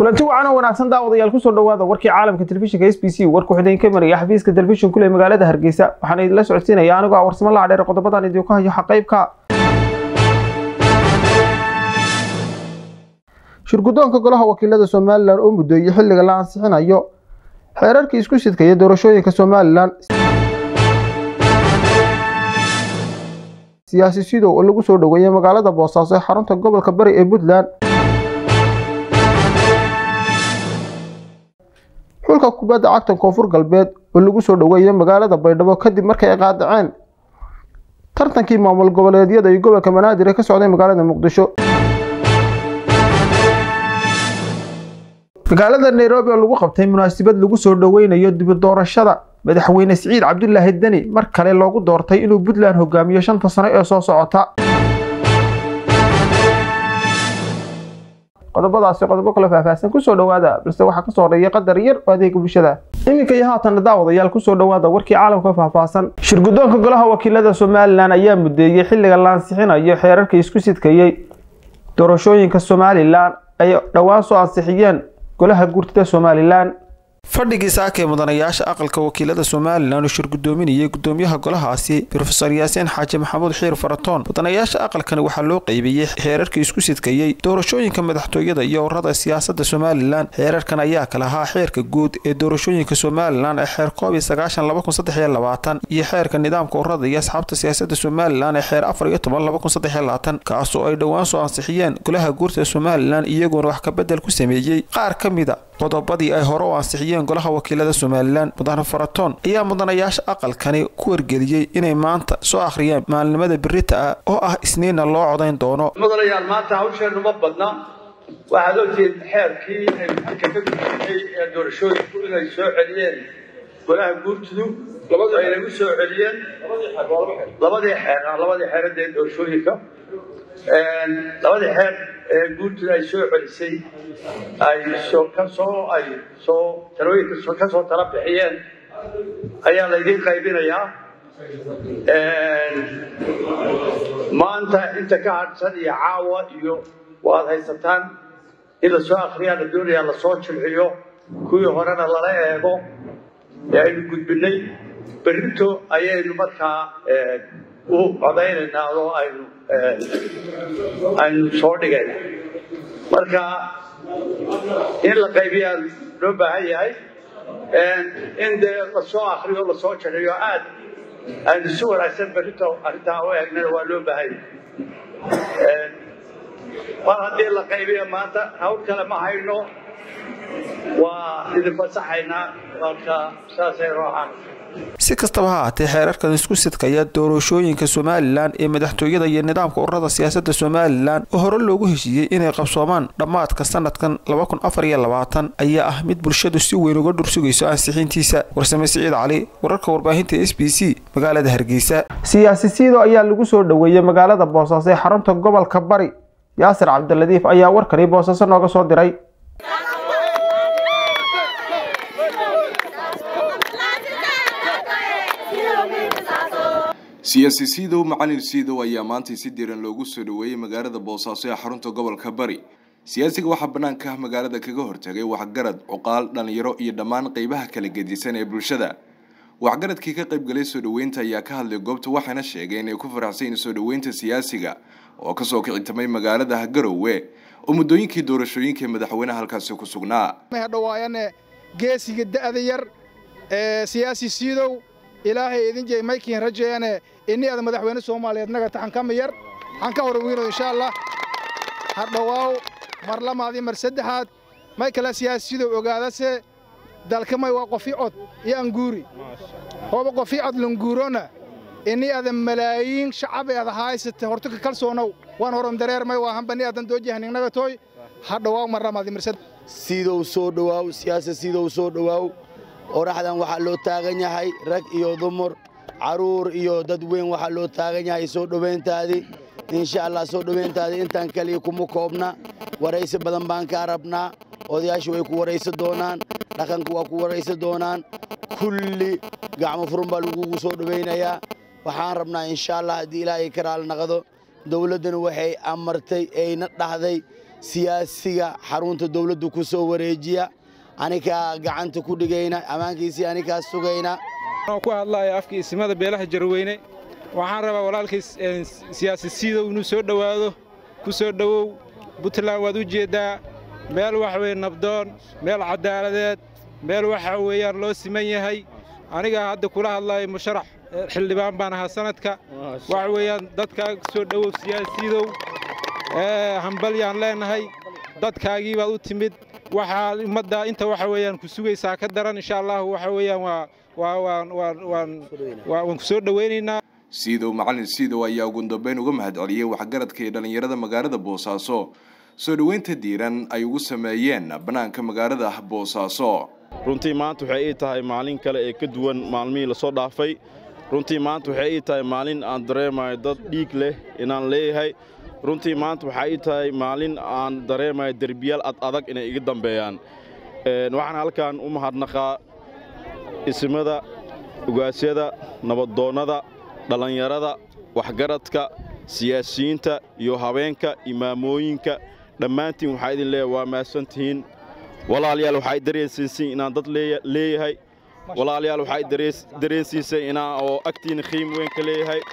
kulanti wacan oo wanaagsan daawadayaal kusoo dhawaada warkii caalamka telefishinka s b c warku xideen ka maraya xafiiska telefishin kule magaalada hargeysa waxaana idinla socodsiinaya anigoo ah warsamo lacdheer qodobadan idinku hayo xaqaybka shirgudoonka golaha wakiilada somalilan oo mudooyey xilliga la ansixinayo xeerarkii isku sidkaya doorashooyinka somalilan siyaasi sidow oo lagu soo dhoweeyey magaalada boosaaso ee xarunta gobolka bari ee puntland xulka kubadda cagta koonfur galbeed oo lagu soo dhoweeyey magaalada baydhabo kadib markay ay qaadaceen tartankii maamul goboleedyada iyo gobolka banaadir ee ka socday magaalada muqdisho magaalada nairobi oo lagu qabtay munaasabad lagu soo dhoweynayo dibi doorashada madaxweyne siciid cabdulaahi deni mar kale loogu doortay inuu puntland hogaamiyo shanta sano ee soo socota qodobadaasi qodobo kale faahfaahsan kusoo dhawaada balse waxaa kasoo horeeya qadar yar oo adeega bulshada iminka iyo haatan daawadayaal kusoo dhawaada warkii caalamka faahfaahsan shirgudoonka golaha wakiilada somalilan ayaa mudeeyey xilliga la ansixinayo xeerarka isku sidkayey doorashooyinka somalilan ay dhowaan soo ansixiyeen golaha guurtida somalilan fadhigii saaka ee mudanayaasha aqalka wakiilada somalilan oo shirgudoominayay gudoomiyaha golahaasi rofeor yaasiin xaaji maxamuud xiir faratoon mudanayaasha aqalkani waxaa loo qeybiyey xeerarkii isku sidkayey doorashooyinka madaxtooyada iyo urada siyaasada somalilan xeerarkan ayaa kala ahaa xeerka guud ee doorashooyinka somalilan ee xeer koob iyo sagaashan laba kun saddex iyo labaatan iyo xeerka nidaamka urada iyo asxaabta siyaasada somalilan ee xeer afar iyo toban laba kun saddex iyo labaatan kaasoo ay dhowaan soo ansixiyeen golaha guurta somalilan iyagoona wax kabedel ku sameeyey qaar ka mida qodobadii ay hore u ansixiyeen golaha wakiilada somalilan mudane faratoon ayaa mudanayaasha aqalkani ku wargeliyey inay maanta soo akhriyaan maalinimada berita ah oo ah isniinna loo codayn doono mudanayaal maanta hawsheennu ma badna waxaad ogtihiin xeerkii ay halka ka gudbiyey ee doorashooyinku inay soo celiyeen golaha guurtidu ay nagu soo celiyeen labadii xeer labadii xeeradee doorashooyinka labadii xeer ee guurtidu ay soo celisay ay soo ka soo ay soo talooyinka ka soo tala bixiyeen ayaa laydiin qaybinayaa maanta inta ka hadhsan iyo caawa iyo waad haysataan in lasoo akriyaa la doonayaa lasoo jilciyo kuwii horena lala eego ee aynu gudbinay berrito ayaynu markaa u codaynaynaa oo aynu aynu soo dhigayna marka in la qaybiyaa loo baahan yahay in dee lasoo akriyo lasoo jiciyo aad aynu si wanaagsan berrito arrintaa u eegnana waa loo baahan yahay mar haddii la qaybiyo maanta hawl kale ma hayno waa idin fasaxaynaa marka saasay roocaan si kastaba ha ahaatee xeerarkan isku sidkaya doorashooyinka somalilan ee madaxtooyada iyo nidaamka ururada siyaasada somalilan oo hore loogu heshiiyey inay qabsoomaan dhammaadka sanadkan laba kun afar iyo labaatan ayaa ah mid bulshadu si weyn uga dhursugayso ansixiintiisa warsame siciid cali wararka warbaahinta s b c magaalada hargeysa siyaasi siido ayaa lagu soo dhoweeyey magaalada boosaaso ee xarunta gobolka bari yaasir cabdiladiif ayaa warkani boosaaso nooga soo diray siyaasi siidow macalin siidow ayaa maantay si diiran loogu soo dhoweeyey magaalada boosaaso ee xarunta gobolka bari siyaasiga waxaa banaanka ah magaalada kaga hortagay waxgarad cuqaal dhalinyaro iyo dhammaan qeybaha kala gedisan ee bulshada waxgaradkii ka qaybgalay soo dhoweynta ayaa ka hadlay goobta waxayna sheegeen inay ku faraxsan soo dhoweynta siyaasiga oo kasoo kicitamay magaalada garowe oo muddooyinkii doorashooyinka madaxweyneha halkaasi ku sugnaa dhawaayane geesiga da'da yar ee siyaasi siidow ilaahay idin jey maykiin rajeeyane inni ada madaxweyne soomaaliyeed naga taxan kama yar xan ka horwiino insha allah ha dhowaaw mar lamaadii mar saddexaad may kale siyaasiyidow ogaadase dalkamay waa qofi cod iyo anguuri hooba qofi cod languurona inni ada malaayiin shacabay ada haysate hortuka kalsoonow waan horon dareermay waa hambani adan doojahaningnagatoy ha dhowaaw mar lamaadii mar saddex siidow soo dhowaaw siyaasa siidow soo dhowaaw qoraxdan waxaa loo taagan yahay rag iyo dumar carruur iyo dad weyn waxaa loo taagan yahay soo dhowayntaadii insha allah soo dhowayntaadii intaan kaliya kuma koobna waraysi badan baan kaa rabnaa odayaashu way ku waraysi doonaan dhaqanku waa ku waraysi doonaan kulli gacmo furun baa lagugu soo dhowaynayaa waxaan rabnaa insha allah haddii ilaahay ka raali naqdo dowladdana waxay amartay ayna dhahday siyaasiga xarunta dawladdu ku soo wareejiya anikaa gacanta ku dhigayna ammaankiisii anikaa sugayna ku hadlaya afka isimada beelaha jarweyne waxaan rabaa walaalkay siyaasi siidow inuu soo dhowaado ku soo dhowow puntland waad u jeeddaa meel waxa weye nabdoon meel caddaaladeed meel waxa weeyaan loo siman yahay anigaa hadda kula hadlaya musharax xildhibaan baan ahaa sanadka waxa weeyaan dadkaa soo dhowow siyaasiidow hambalyaan leenahay dadkaagii baad u timid waxaa ummadda inta waxa weeyaan ku sugaysaa ka daran insha allahu waxa weeyaan waa waa waan waan waan waan ku soo dhowaynaynaa siidow macalin siidow ayaa ugu dambeyn uga mahadceliyey waxgaradka iyo dhallinyarada magaalada boosaaso soo dhoweynta diiran ay ugu sameeyeen bannaanka magaalada boosaaso runtii maanta waxay ii tahay maalin kale ee ka duwan maalmihii lasoo dhaafay runtii maanta waxay ii tahay maalin aan dareemayo dad dhiig leh inaan leeyahay runtii maanta waxaa ii tahay maalin aan dareemayo derbiyaal ad adag inay iga dambeeyaan waxaan halkan u mahadnaqaa isimada ugaasyada nabaddoonnada dhallinyarada waxgaradka siyaasiyiinta iyo habeenka imaamooyinka dhammaantiin waxaa idin leeyahay waa mahadsantihiin walaalayaal waxaa i dareensiisay inaan dad leeyahay walaalayaal waxaa i dareensiisay inaan oo agtiina qiim weyn ka leeyahay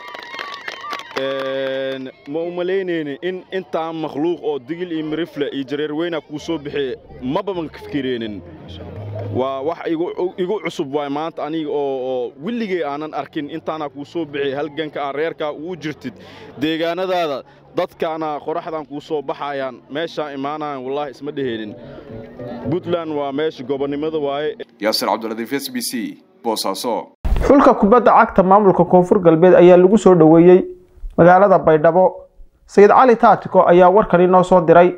ma u malaynaynin in intaan makhluuq oo digil iyo mirifle iyo jareer weyna kuu soo bixiye maba ma ka fikireenin waa wax igu cusub waay maanta aniga oo willigay aanan arkin intaana kuu soo bixiy halganka aan reerkaa uu jirtid deegaanadaada dadkaana qoraxdan kuu soo baxayaan meeshaan imaanayan wallaahi isma dheheenin puntland waa meesha gobonnimada waaye yaasir cabdiladiif s b c boosaaso xulka kubadda cagta maamulka koonfur galbeed ayaa lagu soo dhoweeyey magaalada baydhabo sayid cali taatiko ayaa warkani noo soo diray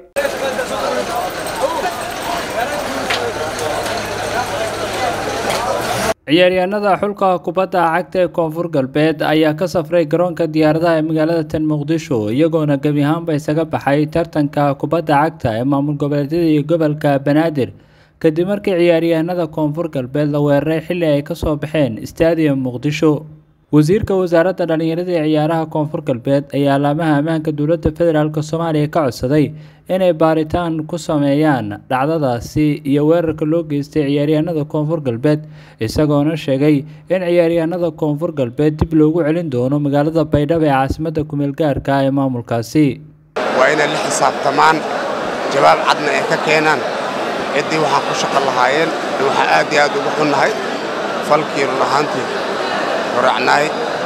ciyaaryahanada xulka kubadda cagta ee koonfur galbeed ayaa ka safray garoonka diyaaradaha ee magaalada tan muqdisho iyagoona gebi ahaanba isaga baxay tartanka kubadda cagta ee maamul goboleedyada iyo gobolka banaadir kadib markii ciyaaryahanada koonfur galbeed la weeraray xilli ay kasoo baxeen stadium muqdisho wasiirka wasaaradda dhallinyarada ee ciyaaraha koonfur galbeed ayaa alaamaha ammaanka dowladda federaalk soomaaliya ka codsaday inay baaritaan ku sameeyaan dhacdadaasi iyo weerarka loo geystay ciyaaryahanada koonfur galbeed isagoona sheegay in ciyaaryahanada koonfur galbeed dib loogu celin doono magaalada baydhabo ee caasimadda kumeel gaarka ee maamulkaasi waa inay la xisaabtamaan jawaab cadna ay ka keenaan ciddii waxaan ku shaqo lahaayeen waxaa aad iyo aad ugu xunnahay falkii run ahaantii horacnaay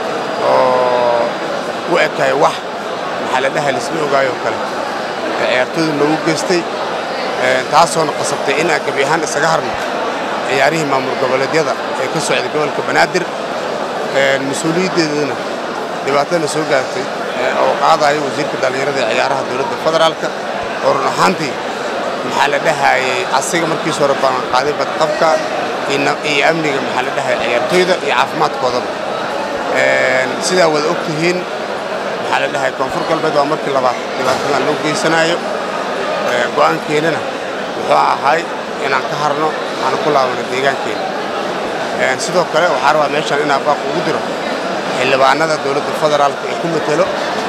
oo u ekay wax maxaa la dhahay laisla ogaayoo kale ee ciyaartooyda loogu geystay taasoona qasabtay inaan gebi ahaan isaga harno ciyaarihii maamul goboleedyada ee ka socday gobolka banaadir mas-uuliyaddeedana dhibaatana soo gaartay oo qaadaya wasiirka dhallinyarada ee ciyaaraha dowladda federaalka oo run ahaantii maxaa la dhahayey asiga markiis hore baan qaaday badqabka iyo amniga maxaa la dhahaya ciyaartooyda iyo caafimaadkoodaba sidaa wada og tihiin maxaa la dhahay koonfur galbeed waa markii labaad dhibaatadan loo geysanayo go'aankeennana wuxuu ahay inaan ka harno aan ku laabano deegaankeena sidoo kale waxaa rabaa meeshaan inaan baaq ugu diro xildhibaanada dowladda federaalka ee ku matelo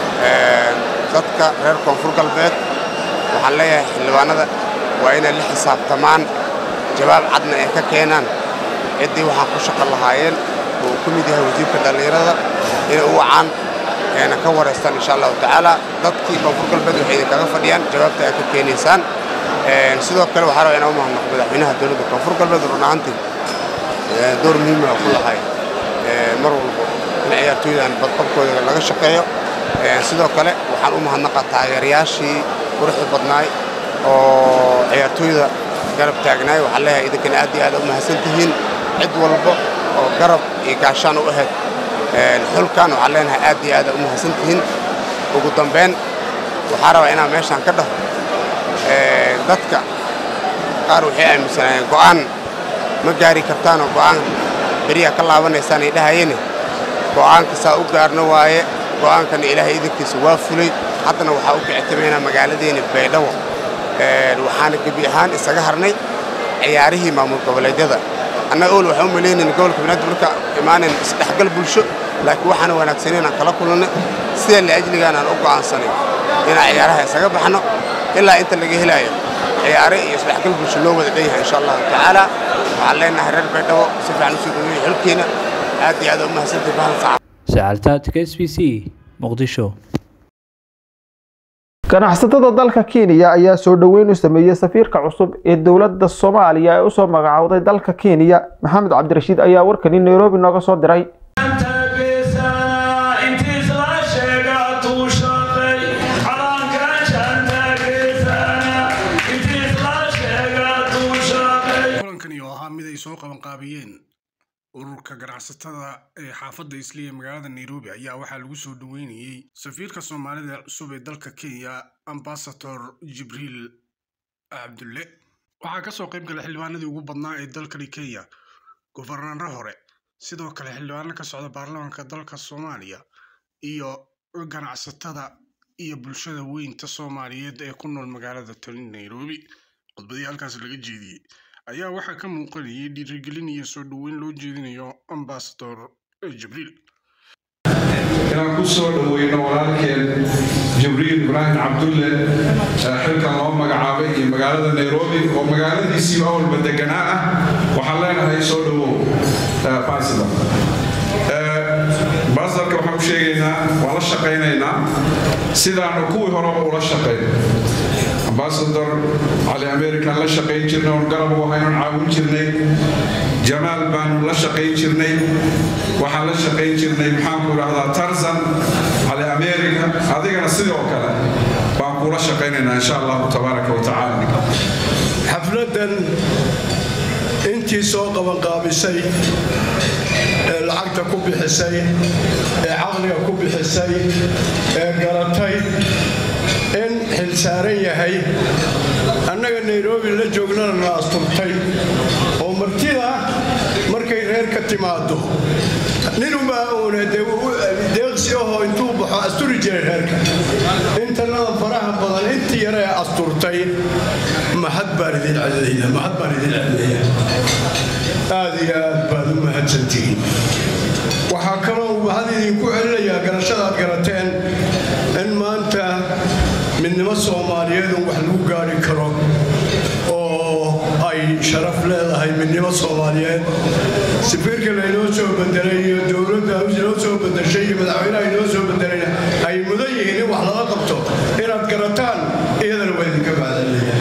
dadka reer koonfur galbeed waxaan leeyahay xildhibaanada waa inay la xisaabtamaan jawaab cadna ay ka keenaan ciddii waxaan ku shaqo lahaayeen oo uu ka mid yahay wasiirka dhallinyarada inay u wacaan eena ka waraystaan insha allahu tacaala dadkii koonfur galbeed waxay idinkaga fadhiyaan jawaabta ay ka keenaysaan sidoo kale waxaa rabaa inaan u mahadnaqo madaxweynaha dowladda koonfur galbeed run ahaantii door muhiima ku lahay mar walbo in ciyaartooydan badqabkooda laga shaqeeyo sidoo kale waxaan u mahadnaqaa taageerayaashii quruxda badnaay oo ciyaartooyda garab taagnaay waxaan leeyahay idinkana aad iyo aad u mahadsan tihiin cid walba oo garab iyo gaashaan u ahayd xulkan waxaan leenahay aad iyo aad u mahadsan tihiin ugu dambayn waxaa rabaa inaan meeshaan ka dhaho dadka qaar waxay aaminsanaayeen go'aan ma gaari kartaanoo go'aan beriyaa ka laabanaysaan ay dhahayene go'aanka saa u gaarno waaye go'aankana ilaahay idinkiisa waa fulay haddana waxaa u kicitameynaa magaaladeena baydhabo waxaana gebi ahaan isaga harnay ciyaarihii maamul goboleedyada annaga ol waxaan u malaynayna gobolka banaadir marka imaanayn isdhexgal bulsho laakiin waxaana wanaagsaneyn aan kala kulannay sida laajligaan aan u go'aansanay inaan ciyaaraha isaga baxno ilaa inta laga helayo ciyaare iyo isdhexgal bulsho loo wada dhanyahay insha allahu tacaala waxaan leenahay reer baydhabo si fiican usoo dhaweeyey xilkiina aad iyo aad u mahadsantahay bahan saca sacaltaadka s b c muqdisho ganacsatada dalka kenya ayaa soo dhoweyn u sameeyey safiirka cusub ee dowladda soomaaliya ee usoo magacowday dalka kenya maxamed cabdirashiid ayaa warkani nairobi nooga soo diray kulankani oo ahaa mid ay soo qabanqaabiyeen ururka ganacsatada ee xaafadda isliya magaalada nairobi ayaa waxaa lagu soo dhoweynayey safiirka soomaalida cusub ee dalka kenya ambasador jibriil cabdulle waxaa kasoo qayb galay xildhibaanadii ugu badnaa ee dalkani kenya gofarnaro hore sidoo kale xildhibaano ka socda baarlamaanka dalka soomaaliya iyo ganacsatada iyo bulshada weynta soomaaliyeed ee ku nool magaalada tani nairobi khudbadii halkaas laga jeediyey ayaa waxaa ka muuqanayay dhiirigelin iyo soo dhoweyn loo jeedinayo ambasador jibriil inaan ku soo dhoweyno walaalkeen jibriil ibraahim cabdulle xilkan loo magacaabay iyo magaalada nairobi oo magaaladiisiiba awalba deganaa ah waxaan leenahay soo dhowow basidor basidorka waxaan u sheegaynaa waan la shaqaynaynaa sidaanu kuwii horeba ula shaqayn ambasador cali american la shaqayn jirnay oon garab u ahaynon caawin jirnay jamaal baanu la shaqayn jirnay waxaan la shaqayn jirnay maxaanku idhahdaa tarzan cali america adigana sidoo kale baan kula shaqaynaynaa insha allahu tabaaraka wa tacaala xafladdan intii soo qabanqaabisay ee lacagta ku bixisay ee caqliga ku bixisay ee garatay in xil saaran yahay annaga nairobi la joognana na asturtay oo martida markay reer ka timaado ninunbaa uuna deeqsi ahoo intuu baxo asturi jiray reerka intanada faraha badan intii yaree asturtay mahad baan idin celinaya mahad baan idin celinaya aad iyo aad baad u mahadsantihiin waxaa kaloo mahad idinku celinayaa garashadaad garateen in maanta midnimo soomaaliyeedu wax lagu gaari karo oo ay sharaf leedahay midnimo soomaaliyeed safiirka laynoo soo bedelay iyo dowladda inoo soo bedeshay iyo madaxweynaha inoo soo bedelayna ay mudan yihiin in wax lala qabto inaad garataan iyadana waa idinka mahadcelinaya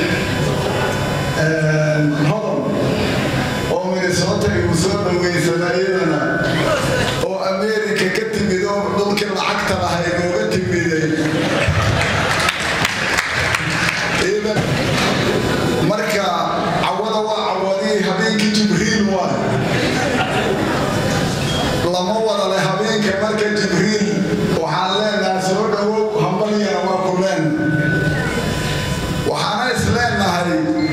hodan oo minnesota igu soo dhaweysana iyadana oo ameerika ka timid oo dhulkii lacagta lahay nooga timiday marka cawada waa cawadii habeenkii jibriil waay lama wada leh habeenka marka jibriil waxaan leenahay soo dhowow hambalyana waa ku leen waxaana is leenahay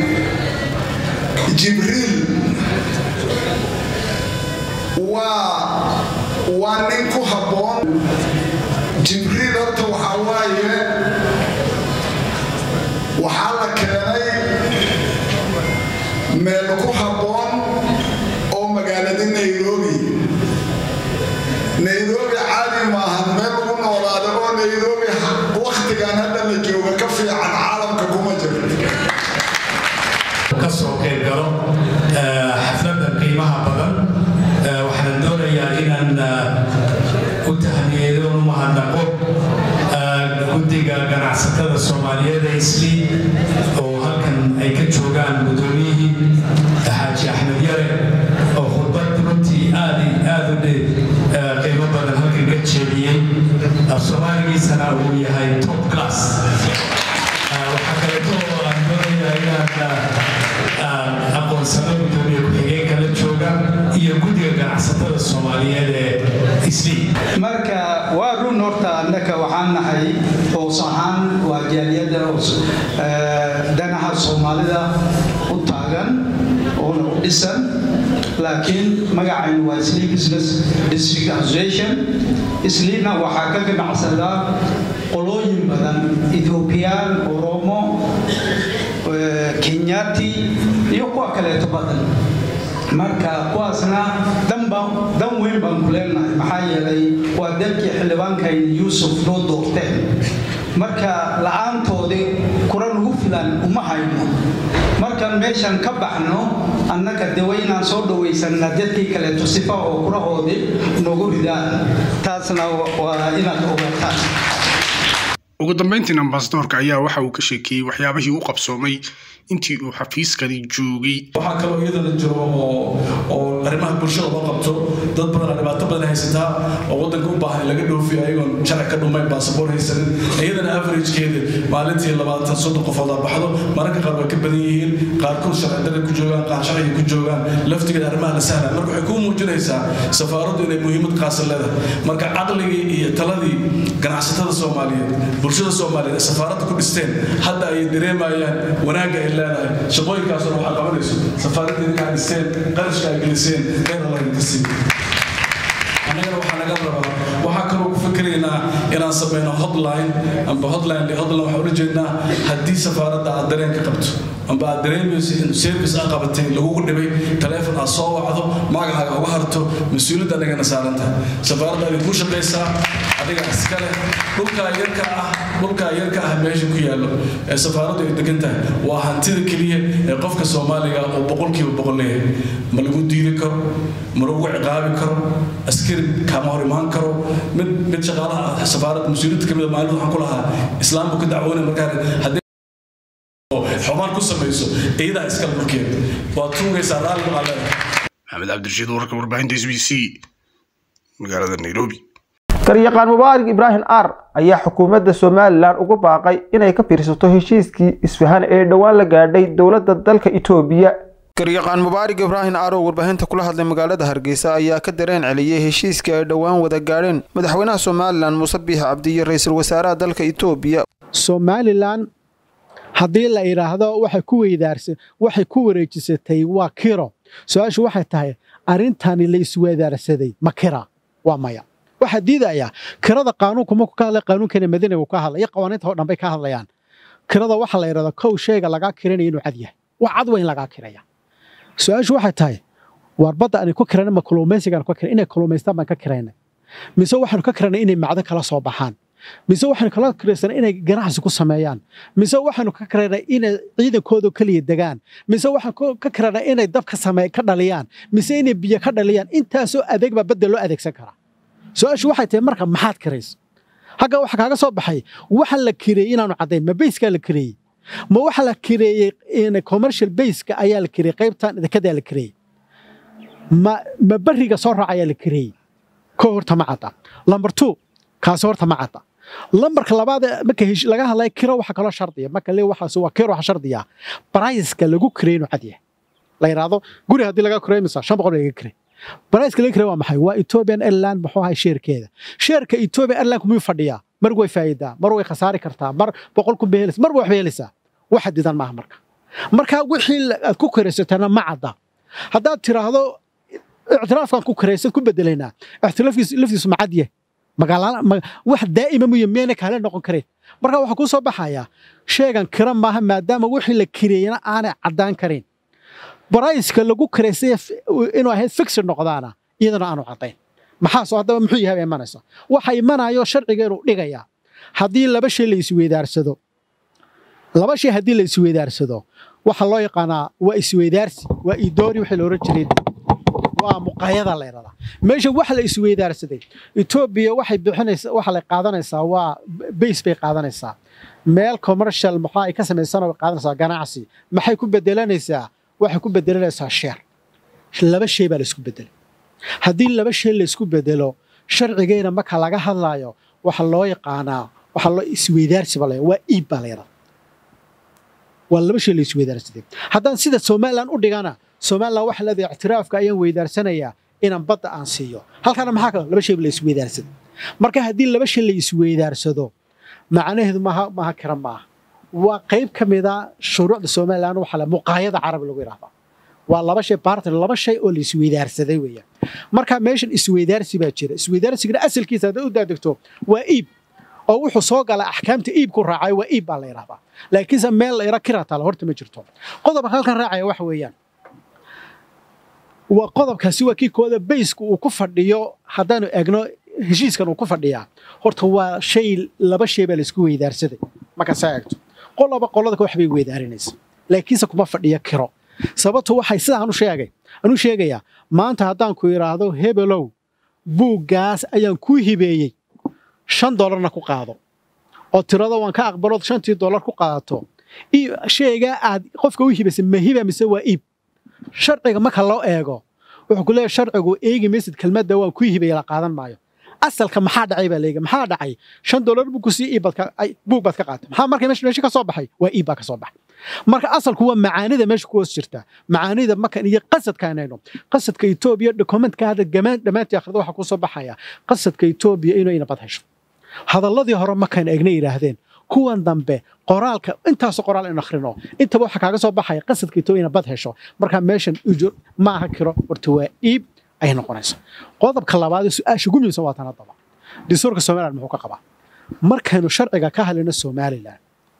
jibriil waa waa nin ku habboon jibriil horta waxaa waaye waxaa la keenay meel ku habboon oo magaalada nairobi nairobi caadi maahan meel lagu noolaada oo nairobi wakhtigan hadda la jooga ka fiican caalamka kuma jiro kasoo qayb galo xafladda qiimaha badan waxaan doonayaa inaan u tahniyeedo u mahadnaqo guddiga ganacsatada soomaaliyeed ee isli oo halkan ay ka joogaan gudoomiyihii xaaji axmed yare oo khudbad runtii aad aad u qiimo badan halkan ka jeediyey af soomaaligiisana uu yahay top class waxaa kaleeto oo aan doonayaa inaan aqoonsano gudoomiye ku-xigeenka la jooga iyo guddiga ganacsatada soomaaliyeed ee isli marka waa run horta annaka waxaan nahay hoos ahaan waa jaaliyadda danaha soomaalida u taagan oona u dhisan laakiin magacaynu waa isli business district association islina waxaa ka ganacsadaa qolooyin badan ethoobiyan oromo kenyati iyo kuwa kaleeto badan marka kuwaasna dan weyn baan ku leenahay maxaa yeelay waa dalkii xildhibaankayna yuusuf noo doorteen marka la-aantoodii puntland uma hayno markaan meeshan ka baxno annaga de waa inaan soo dhawaysanaa dadkii kaleeto sifa oo kurahoodii noogu ridaan taasna waa inaad ogaataan ugu dambeyntiina ambasadoorka ayaa waxa uu ka sheekeeyey waxyaabihii u qabsoomay intii uu xafiiskani joogay waxaa kaloo iyadana jiro oo oo arrimaha bulshada loo qabto dad badan dhibaato badan haysataa oo waddanka u baahan in laga dhoofiyo ayagoon sharci ka dhumayn baasaboor haysanin iyadana averagekeeda maalintii labaatan soddon qofood aa baxdo mararka qaar way ka badan yihiin qaarkood sharci darre ku joogaan qaar sharciga ku joogaan laftigeeda arrimaha la sahla marka waxay kuu muujinaysaa safaaraddu inay muhiimad qaasa leedahay marka caqligii iyo taladii ganacsatada soomaaliyeed bulshada soomaaliyeed ee safaaradda ku dhisteen hadda ay dareemayaan wanaagga ay leedahay shaqooyinkaasoo waxaa qabanayso safaaradda idinkaa dhisteen qarashka ay geliseen khayr allah idinka siiyo annagana waxaa naga rabaa waxaa kaloo ku fikiraynaa inaan samayno hotline amba hotline hotline waxaan ula jeednaa haddii safaaradda aad dareen ka qabto amba aad dareemayso in service aad qabatay lagugu dhibay taleefon aad soo wacdo magacaaga uga harto mas-uuliyadda anagana saaran tahay safaaradda adig ku shaqaysaa adiga iskale dhulkaa yarka ah dhulkaa yarka ah meesha ku yaallo ee safaaraddu ay degan tahay waa hantida keliya ee qofka soomaaliga uu boqolkiiba boqol leeyahay ma lagu diidi karo ma lagu ciqaabi karo askari kama hor imaan karo mid mid shaqaalaha safaaradda mas-uuliyadda kamid a maalin waxaan ku lahaa islaamku ka dacwoonay markaa haddii xumaan ku samayso iyadaa iskale dhulkeeda waa tuugaysaa raalli baa leedahay maxamed cabdirashiid warka warbaahinta s b c magaalada nairobi garyaqaan mubaarak ibraahim aar ayaa xukuumadda somalilan ugu baaqay inay ka fiirsato heshiiskii isfahan ee dhowaan la gaadhay dowladda dalka itoobiya garyaqaan mubaarak ibraahim aar oo warbaahinta kula hadlay magaalada hargeysa ayaa ka dareen celiyey heshiiskii ay dhowaan wada gaadheen madaxweynaha somalilan muuse biix cabdi iyo ra-iisul wasaaraha dalka itoobiya somalilan haddii la idhaahdo waxay ku weydaarsa waxay ku wareejisatay waa kiro su-aashu waxay tahay arrintani la isweydaarsaday ma kira waa maya waxaa diidayaa kirada qaanuunku markuu ka hadlay qaanuunkana madanigu ka hadlay iyo qawaaniinta oo dhan bay ka hadlayaan kirada waxaa la yidhahdaa kow shayga lagaa kiranaya inuu cad yahay wax cad weyn lagaa kiraya su-aashu waxay tahay waar badda aanay ku kirana ma kalluumaysigaan ku kiran inay kalluumaystaan baan ka kiraynay mise waxaanu ka kiranay inay macdan kala soo baxaan mise waxaanu kala kiraysanay inay ganacsi ku sameeyaan mise waxaanu ka kiraynay inay ciidankooda keliya degaan mise waxaan ka kiraynay inay dab ka same ka dhaliyaan mise inay biyo ka dhaliyaan intaasoo adeeg baa badda loo adeegsan karaa su-aashu waxay tahay marka maxaad kiraysa hagga waxa kaaga soo baxay waxa la kireeyey inaanu caddayn ma bayskaa la kireeyey ma waxa la kireeyey commercial bayska ayaa la kireeyey qaybtan dekedaa la kireeyey ma ma beriga soo raaca ayaa la kireeyey ko horta ma cadda lamber two kaasi horta ma cadda lambarka labaad marka laga hadlaya kiro waxa kaloo shardiya marka le waxaas waa kiro waxa shardiya briceka lagu kireey inuu cad yahay la yidhaahdo guri haddii laga kireey misa shan boqol laga kireey briceka laga kireey waa maxay waa ethiopian airline muxuu ahay sheerkeeda sheerka ethiopian airline miyuu fadhiyaa mar way faa'iidaa mar way khasaari kartaa mar boqol kun bay helaysaa mar way waxbay helaysaa wax xadidan maaha marka marka wixii aad ku kiraysatana ma cadda haddaad tiraahdo ictiraafkan ku kiraysad ku bedelaynaa ictiraafkiisu laftiisu ma cad yahay magaalada wax daa'ima muyo miyayna kaale noqon kareen marka waxaa kuu soo baxayaa sheegan kira maaha maadaama wixii la kireeyana aanay caddaan karin barayska lagu kiraysay inuu ahayd fixir noqdaana iyadana aanu caddayn maxaasoo haddaba muxuu yahay imanaysa waxa imanayo sharciga inuu dhigayaa haddii laba shay la isweydaarsado laba shay haddii la isweydaarsado waxa loo yaqaanaa waa isweydaarsi waa idoori wixii la oran jiray waa muqayada la yidhahdaa meesha waxa la isweydaarsaday etoobiya waxay bixinaysaa waxa la qaadanaysaa waa base bay qaadanaysaa meel commercial maxaa ay ka samaysana way qaadanaysaa ganacsi maxay ku bedelanaysaa waxay ku bedelanaysaa sheer laba shay baa la isku bedelay haddii laba shay la isku bedelo sharcigayna marka laga hadlaayo waxa loo yaqaanaa waxa loo isweydaarsi baa la waa iib baa la yidhahdaa waa laba shay la isweydaarsaday haddaan sida somalilan u dhigana somalilan waxa leedahay ictiraafka ayaan weydaarsanayaa inaan badda aan siiyo halkana maxaa kale laba shay la isweydaarsaday marka haddii laba shay la isweydaarsado macnaheedu maaha maaha kira maaha waa qayb ka mida shuruucda somalilan waxa le muqaayada carabi lagu yidhahdaa waa laba shay bartner laba shay oo la isweydaarsaday weeyaan marka meeshan isweydaarsi baa jira isweydaarsigana asalkiisa haddaad u daadegto waa iib oo wuxuu soo galaa axkaamta iibku raacay waa iib baa la yidhahdaa laakiinse meel la yara kira taala horta ma jirto qodobka halkan raacaya waxa weeyaan waa qodobkaasi waa kii kooda baysku uu ku fadhiyo haddaanu egno heshiiskan uu ku fadhiyaa horta waa shay laba shay baa laisku weydaarsaday marka saa eegto qolaba qolada wax bay weedaarinaysa laakiinse kuma fadhiyo kiro sababtu waxay sidaan u sheegay anu sheegayaa maanta haddaan ku idhaahdo hebelow buuggaas ayaan kuu hibeeyey shan dollarna ku qaado oo tirada waan ka aqbalood shantii dollar ku qaadato shaygaa aad qofka u hibaysay ma hiba mise waa iib sharciga marka loo eego wuxuu ku leeyahay sharcigu eegi maysid kelmadda waan kuu hibaya la qaadan maayo asalka maxaa dhacay baa leega maxaa dhacay shan dollar buu ku sii iib buug baad ka qaatay maxaa marka meesha meesha ka soo baxay waa iib baa ka soo baxay marka asalku waa macaanida meesha ku hoos jirta macaanida markan iyo qasadka inayno qasadka etoobiya dokumentka hadda dhammaantii akhrida waxaa ku soo baxaya qasadka etoobiya inuu ina bad hesho hadalladii hore markaan eegna yidhaahdeen kuwan dambe qoraalka intaasoo qoraal in akhrino intaba waxaa kaaga soo baxaya qasadka etoobiya ina bad hesho markaa meeshan ujur ma aha kiro horta waa iib ayay noqonaysa qodobka labaad ee su-aasha ugu muhiimsan waa tan haddaba dastuurka somaliland muxuu ka qabaa markaynu sharciga ka hadlayno somaliland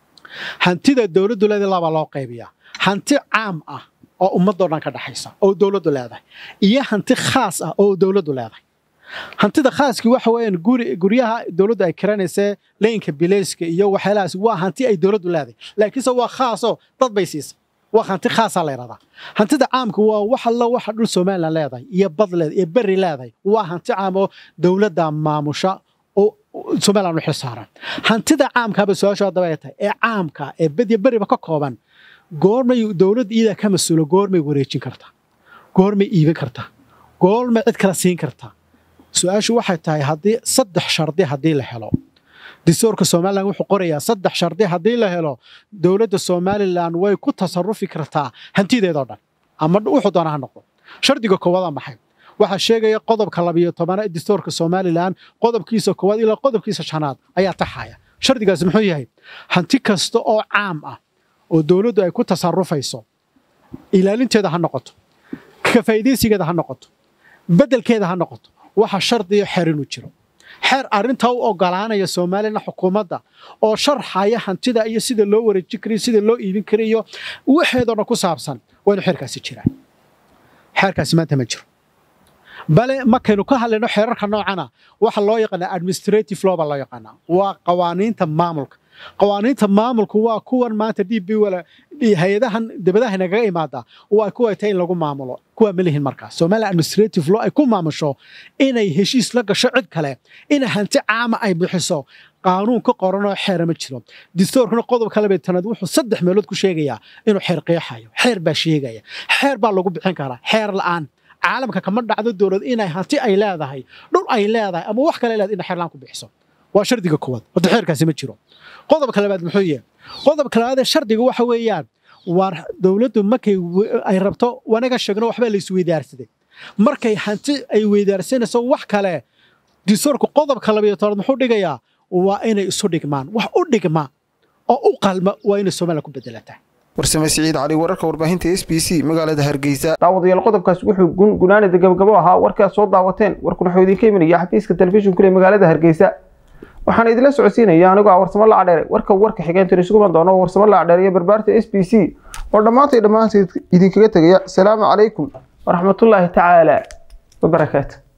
hantida dowladdu leedahay labaa loo qaybiyaa hanti caam ah oo ummadoo dhan ka dhaxaysa oo dowladdu leedahay iyo hanti khaas ah oo dowladdu leedahay hantida khaaskii waxa weeyaan guri guryaha dowladdu ay kiranaysee leynka bileyska iyo waxyaalahaas waa hanti ay dowladdu leedahay laakiinse waa khaasoo dad bay siisa waa hanti khaasaa la yidhahdaa hantida caamka waa wax alla waxa dhul somaliland leedahay iyo bad leedahay iyo berri leedahay waa hanti caam oo dowladda maamusha oo somaliland u xilsaaran hantida caamkaaba su-aashu haddaba ay tahay ee caamka ee bedya beriba ka kooban goormay dowladda iyadaa ka mas-uulo goormay wareejin kartaa goormay iibin kartaa goormay cid kala siin kartaa su-aashu waxay tahay haddii saddex shardi haddii la helo dastuurka somalilan wuxuu qorayaa saddex shardi haddii la helo dowladda somalilan way ku tasarufi kartaa hantideedoo dhan ama wuxuu doona ha noqdo shardiga koowaada maxay waxaa sheegaya qodobka labiyo tobana ee dastuurka somalilan qodobkiisa koowaad ilaa qodobkiisa shanaad ayaa taxaya shardigaasi muxuu yahay hanti kasta oo caam ah oo dowladdu ay ku tasarufayso ilaalinteeda ha noqoto ka faa'iidaysigeeda ha noqoto beddelkeeda ha noqoto waxa shardiyo xeer inuu jiro xeer arrintaa u ogolaanaya somalilan xukuumadda oo sharxaya hantida iyo sida loo wareejin karayo sida loo iibin karayo waxeedoo dhan ku saabsan waa inu xeerkaasi jiraan xeerkaasi maanta ma jiro bale markaynu ka hadlayno xeerarka noocana waxa loo yaqaanaa administrative law baa loo yaqaanaa waa qawaaniinta maamulka qawaaniinta maamulku waa kuwan maanta d b wala hay-adahan dibadaha nagaga imaada waa kuwa tahay in lagu maamulo kuwa ma lihin markaas somaliland administrative law ay ku maamusho inay heshiis la gasho cid kale in hanti caama ay bixiso qaanuun ka qoranoo xeera ma jiro dastuurkuna qodobka labeetanaad wuxuu saddex meelood ku sheegayaa inuu xeer qeexayo xeer baa sheegaya xeer baa lagu bixin karaa xeer la'aan caalamka kama dhacdo dowlad inay hanti ay leedahay dhul ay leedahay ama wax kale leedahay inay xeer la'aan ku bixiso waa shardiga koowaad horta xeerkaasi ma jiro qodobka labaad muxuu yahay qodobka labaadee shardiga waxa weeyaan waar dowladdu markay ay rabto wanaga sheegno waxbaa la isweydaarsaday markay hanti ay weydaarsanayso wax kale dastuurka qodobka labayo tobnaad muxuu dhigayaa waa inay isu dhigmaan wax u dhigma oo u qalma waa inay somaliland ku bedelataa warsame siciid cali wararka warbaahinta s b c magaalada hargeysa daawadayaal qodobkaasi wuxuu gunaanida gabagabo ahaa warkaad soo daawateen warkuna wuxuu idinka imanaya xafiiska telefishinkule magaalada hargeysa waxaan idinla socodsiinaya anigoo ah warsamo lacadheere warka warka xigeentan isugu iman doono warsamo lacadheere iyo barbaarta s b c oo dhammaantay dhammaanteed idinkaga tegaya asalaamu calaykum waraxmatullaahi tacaala wabarakaatu